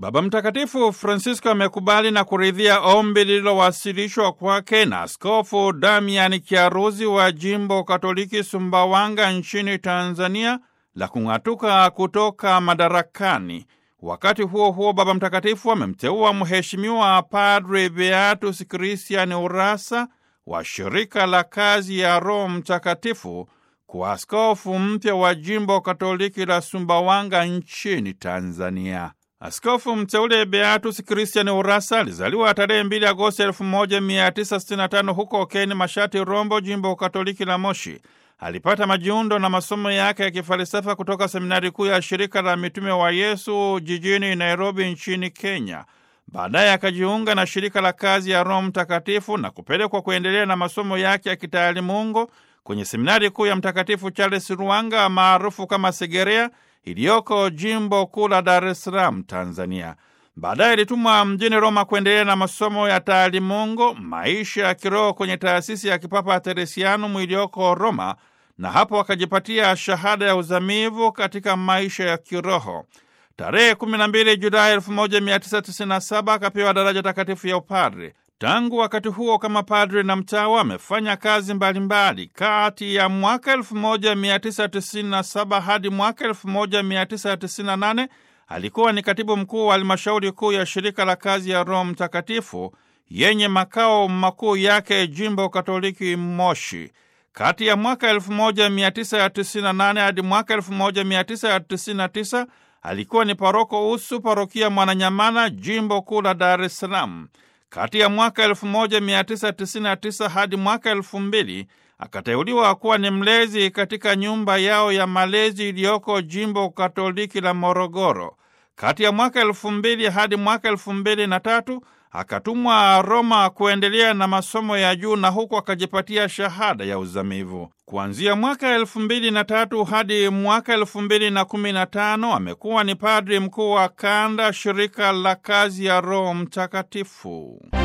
Baba Mtakatifu Francisco amekubali na kuridhia ombi lililowasilishwa kwake na Askofu Damian Kiaruzi wa jimbo Katoliki Sumbawanga nchini Tanzania la kung'atuka kutoka madarakani. Wakati huo huo, Baba Mtakatifu amemteua Mheshimiwa Padre Beatus Christian Urasa wa shirika la kazi ya Roho Mtakatifu kuwa askofu mpya wa jimbo Katoliki la Sumbawanga nchini Tanzania. Askofu mteule Beatus Christian Urasa alizaliwa tarehe 2 Agosti 1965 huko Keni Mashati, Rombo, jimbo Katoliki la Moshi. Alipata majiundo na masomo yake ya kifalsafa kutoka seminari kuu ya shirika la mitume wa Yesu jijini Nairobi nchini Kenya. Baadaye akajiunga na shirika la kazi ya Roho Mtakatifu na kupelekwa kuendelea na masomo yake ya kitaalimungu kwenye seminari kuu ya Mtakatifu Charles Ruanga maarufu kama Segerea iliyoko jimbo kuu la Dar es Salaam, Tanzania. Baadaye alitumwa mjini Roma kuendelea na masomo ya taalimungu, maisha ya kiroho kwenye taasisi ya kipapa Teresianum iliyoko Roma, na hapo akajipatia shahada ya uzamivu katika maisha ya kiroho. Tarehe 12 Julai 1997 akapewa daraja takatifu ya upadre. Tangu wakati huo kama padre na mtawa amefanya kazi mbalimbali. Kati ya mwaka 1997 hadi mwaka 1998 alikuwa ni katibu mkuu wa halmashauri kuu ya shirika la kazi ya Roho Mtakatifu yenye makao makuu yake jimbo Katoliki Moshi. Kati ya mwaka 1998 hadi mwaka 1999 alikuwa ni paroko usu parokia Mwananyamala, jimbo kuu la Dar es Salaam. Kati ya mwaka 1999 hadi mwaka 2000 akateuliwa kuwa ni mlezi katika nyumba yao ya malezi iliyoko jimbo Katoliki la Morogoro. Kati ya mwaka 2000 hadi mwaka 2003 akatumwa Roma kuendelea na masomo ya juu na huku akajipatia shahada ya uzamivu. Kuanzia mwaka elfu mbili na tatu hadi mwaka elfu mbili na kumi na tano amekuwa ni padri mkuu wa kanda shirika la kazi ya Roho Mtakatifu.